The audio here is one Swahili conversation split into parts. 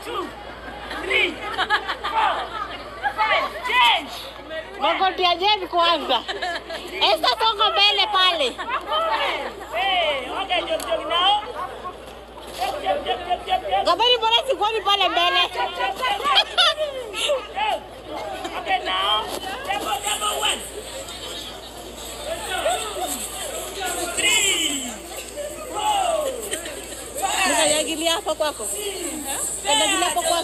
two, three, four, five. Change. Magoti ya Jen kwanza. Esther songa mbele pale. Hey, okay, jump, jump now. Jump, jump, jump, jump, jump, jump. Gabani mbona sikuoni pale mbele? Jump, jump, jump, jump. Jump. Okay, now. Double, double, one. Three, four, Nikajagilia hapa kwako. Kanyagilia hapo kwako.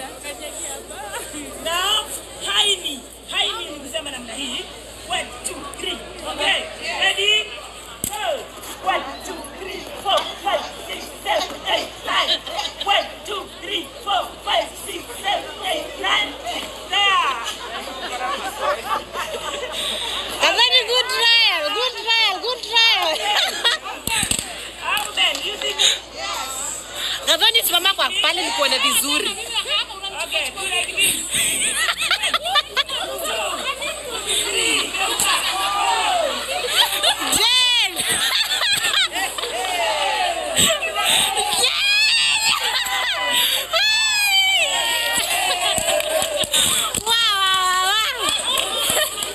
Now, haini. Haini ni kusema namna hii. One, two, three. Okay. Ready? Go. One, two, three, four, five, six, seven, eight, nine. One, two, three, four, five, six, seven, eight, nine. There. Gabani good trial, good trial, good trial. How then? You see me? Gabani simama kwa pale nikuone vizuri. Okay, do like this. Jen! Wow, wow, wow.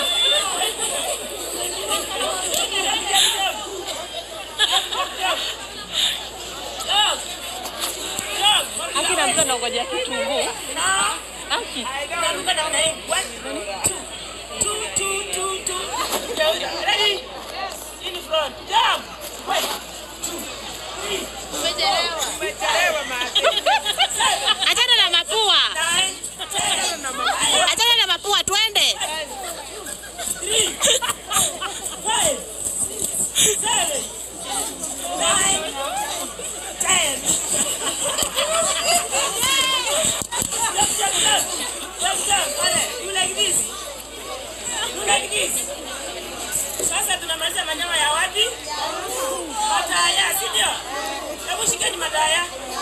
Jump. Jump. Haki na mtu anangojea kitunguu. Now. Haki. Naruka namna hii. One, two, two, two, two, two. Geuka. Ready? In front. Jump. One, two, three. Umechelewa mate. Seven, Achana na mapua. nine, ten, Achana na mapua twende. three, five, seven, nine, ten. Jump, jump, jump. Jump, jump. Ale, you like this? You like this? Sasa tunamaliza manyama ya wapi? Mataya, si ndio? Hebu shikeni mataya.